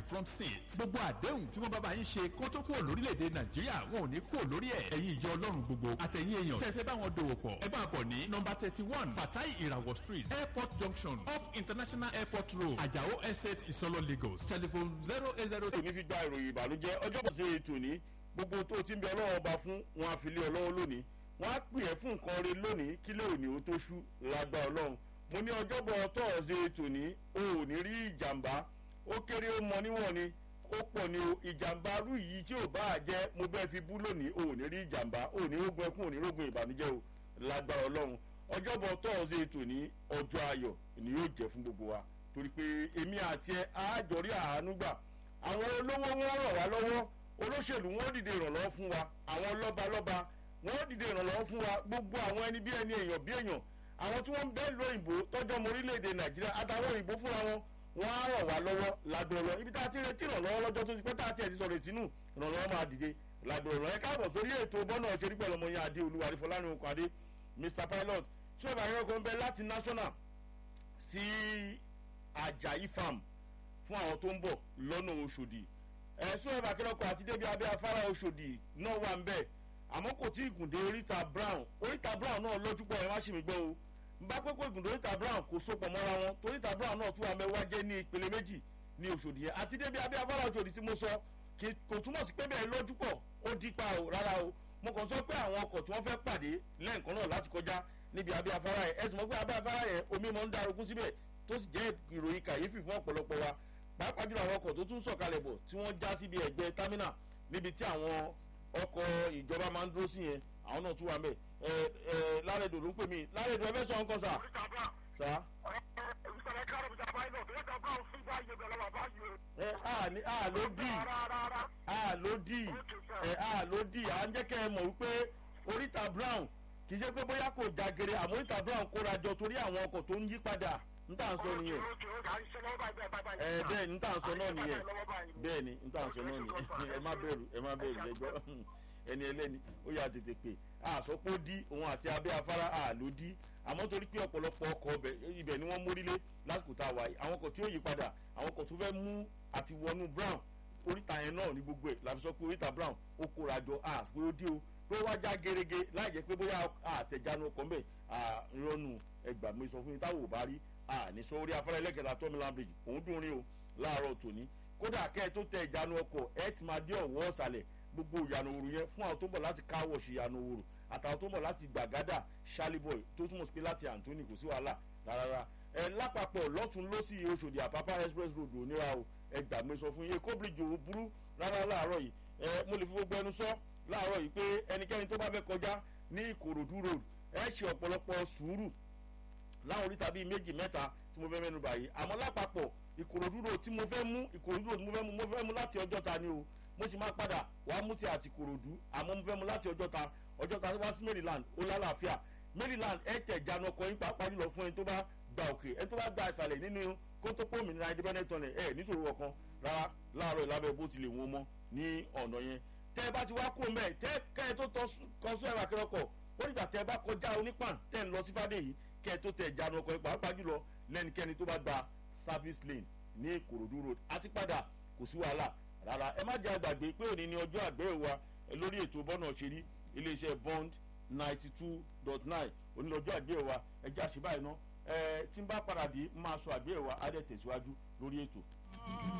front seat. gbogbo àdéhùn tí wọ́n bá bá yín ṣe kó tó kúrò lórílẹ̀‐èdè nàìjíríà wọn ò ní kúrò lórí ẹ̀. ẹ̀yin ìjọ ọlọ́run gbogbo àtẹ̀yìn èèyàn tẹ́ fẹ́ bá wọn dòwò pọ̀ ẹ bá bọ̀ ní nọmba thirty one fatai irawo street airport junction off international airport road ajao estate isolo lagos telephone zero eight zero tòní fi gba ìròyìn ìbànújẹ́ ọjọ́ bọ̀ ṣe ètò ní gbogbo tó ti ń bẹ ọlọ́wọ́ ọba fún wọn àfilé ọlọ́wọ́ lónìí wọn á pè é fún nǹkan rẹ lónìí kílẹ̀ òní ó tó ṣú lágbá ọlọ́run mo ní ọjọ́bọ̀ tọ́ọ̀sẹ̀ tòní o ò ní rí ìjàmbá ó kéré ó mọ níwọ̀n ni ó pọ̀ ní o ìjàmbá rú yìí tí ò bá jẹ́ mo bẹ́ẹ̀ fi bú lónìí o ò ní rí ìjàmbá o ò ní rógun ẹkún ò ní rógun ìbànújẹ́ o lágbá ọlọ́run ọjọ́bọ̀ tọ́ọ̀sẹ̀ tòní ọjọ́ ayọ̀ ni yóò jẹ́ fún gbogbo wa torí pé èmi àti ẹ àájọrí àánú gbà àwọn olówó wọn ràn wá lọ́wọ́ olóṣèlú wọn dìde ìrànlọ́wọ́ fún wa àwọn lọ́balọ́ba wọn dìde ìrànlọ́wọ́ fún wa gbogbo àwọn ẹni bí ẹni èèyàn bí èèyàn àwọn tí wọ́n ń bẹ́ẹ̀ lóyìnbó tọ́jú ọmọ orílẹ̀-èdè nàìjíríà àtàwọn òyìnbó fúnra wọn wọ́n á ràn wá lọ́wọ́ ládùúrọ̀ ibi tá a ti retí ìrànlọ́wọ́ lọ́jọ́ tó ti pẹ́ tá a ti ẹ̀ ti sọ̀rọ̀ ìtinú ìrànlọ́wọ́ máa dìde ládùúrọ̀ ẹ káàbọ̀ sórí ètò bọ́nà ṣerí pẹ̀lú ọmọ yẹn adé olúwa àrífọlánú okùn adé mr pilot tí ó bá yẹn kọ́ ń bẹ láti national sí ajayi farm fún àwọn tó ń bọ̀ lọ́nà oṣòdì ẹ̀sùn ẹ̀bà kẹlẹ́kọ̀ àti débi abẹ́ afárá oṣòdì náà wà ń bẹ̀ àmọ́ kò tí ì gùn dé oríta brown oríta brown náà lójú pọ̀ ẹ̀ wá sí mi gbọ́ o n bá pẹ́ pé gùn dé oríta brown kò so pọ̀ mọ́ra wọn toríta brown náà tún wà mẹ́wàá jẹ́ ní ìpele méjì ní oṣòdì yẹn àti débi abẹ́ afárá oṣòdì tí mo sọ kò túmọ̀ sí pé bẹ́ẹ̀ lójú pọ̀ ó dípa o rárá o mo kàn sọ pé àwọn ọkọ̀ tí wọ́n fẹ́ pàdé lẹ́ǹkan náà láti kọjá níbi abẹ́ afárá yẹn ẹ̀sùn mọ́ pé abẹ́ afárá yẹn omi mọ́ ń darogún síbẹ̀ tó sì jẹ́ ìròyìn kàyéfì fún ọ̀pọ̀lọpọ̀ wa pàápàá jùlọ àwọn ọkọ̀ tó tún sọ̀kalẹ̀ bọ̀ tí wọ́n já síbi ẹ̀gbẹ́ támínà níbi tí àwọn ọkọ̀ ìjọba máa ń dúró sí yẹn àwọn náà tún wà mẹ́ ẹ ẹ lárẹ̀dò ló ń pè mí lárẹ̀dò ẹ fẹ́ sọ nǹkan sà. sà. ẹ a ní a ló dì a ló dì ẹ a ló dì à ń jẹ́ kẹ́ ẹ mọ̀ wípé oríta brown kì í ṣe pé bóyá kò jagere àmọ́ oríta brown kóra jọ torí àwọn ọkọ̀ tó ń yí padà n tà ń sọ nìyẹn ẹ bẹ́ẹ̀ ni n tà ń sọ náà nìyẹn bẹ́ẹ̀ ni n tà ń sọ náà nìyẹn ẹ má bẹ̀rù ẹ má bẹ̀rù ẹgbọ́ ẹni ẹlẹ́ni ó yà tètè pé àsọpọ̀ dí òun àti abẹ́ afárá àló dí àmọ́ torí pé ọ̀pọ̀lọpọ̀ ọkọ̀ ibẹ̀ ni wọ́n mórílé lásìkò tá a wáyé àwọn ọkọ̀ tí ó yí padà àwọn ọkọ̀ tó fẹ́ mú àti wọnú brown oríta yẹn náà ní gbogbo ẹ̀ làbí sọ pé oríta brown ó kóra jọ àpé ó dí o pé wá já gerege láì jẹ́ pé bóyá àtẹ̀jánu ọkọ̀ mbẹ̀ àrọ́nù ẹgbàá mi sọ fún yín táwọn ò bá rí àní sọ orí afárá ẹlẹ́kẹ̀ta tọ́mìlán bridge òun dùn rí o láàárọ̀ tòní kódà kẹ́ ẹ tó tẹ ìjánu ọkọ̀ ẹ ti máa dé ọ̀wọ́ ọ̀sàlẹ̀ gbogbo ìyànà òru yẹn fún àwọn tó bọ̀ láti káwọ̀ṣì ìyànà òru àtàwọn tó bọ̀ láti gbàgádà ṣálíbọ̀ì tó túmọ̀ sí pé láti àǹtóní kò sí wàhálà rárá ẹ lápapọ̀ lọ́tún lọ́sì oṣòdì àpápá express road òníra o ẹ gbàgbé sọ fún yín kó bíríjì òru burú rárá láàárọ̀ yìí ẹ mo lè fi gbogbo ẹnu sọ láàárọ̀ yìí pé ẹnikẹ́ni tó bá fẹ́ kọjá ní ìkòròdú road ẹ ṣe ọ̀pọ̀lọpọ̀ sùúrù láwọn oríta bíi méjì mẹ́ta tí mo fẹ́ mẹ́nu báyìí àmọ́ lápapọ̀ ìkòròdú road tí mo fẹ́ mú ìkòròdú road mo fẹ́ mú mo fẹ́ mú láti ọjọ́ ta ni o mo sì máa padà wá mú ti àti ìkòròdú àmọ́ mo fẹ́ mú láti ọjọ́ ta ọjọ́ ta wá sí maryland ó lálàáfíà maryland ẹ tẹ̀ jánu ọkọ̀ yín pàápàá jùlọ fún ẹni tó bá gba òkè ẹni tó bá gba ìsàlẹ̀ nínú kótópó òmìnira independent tunnel ẹ níṣòro ọ̀kan rárá láàárọ̀ ìlábẹ́ bó tilẹ̀ wọ́n mọ́ ní ọ̀nà yẹn tẹ́ ẹ bá ti wá kó mẹ́ tẹ́ kẹ́ ẹ tó kọ́ sún ẹ̀rọ akẹ́rọ̀kọ̀ ó nígbà tẹ́ ẹ bá kọjá onípàn tẹ́ ẹ ń lọ sí fàdé yìí kẹ́ ẹ tó tẹ̀ jánu ọkọ̀ yìí pàápàá jùlọ lẹ́nikẹ́ni tó bá gba service lane ní ìkòròdú road àti padà kò sí wàhálà rárá ẹ má jẹ́ àgbàgbé pé òní ni ọjọ́ àgbẹ̀ wa lórí ètò bọ́nà ṣeré iléeṣẹ́ bond ninety two dot nine òní lọ́jọ́ àgbẹ̀ wa ẹ jẹ́ àṣìbáyìí ná ẹ tí ń bá padà dé máa sọ àgbẹ̀ wa á dẹ̀ tẹ̀síwájú lórí ètò.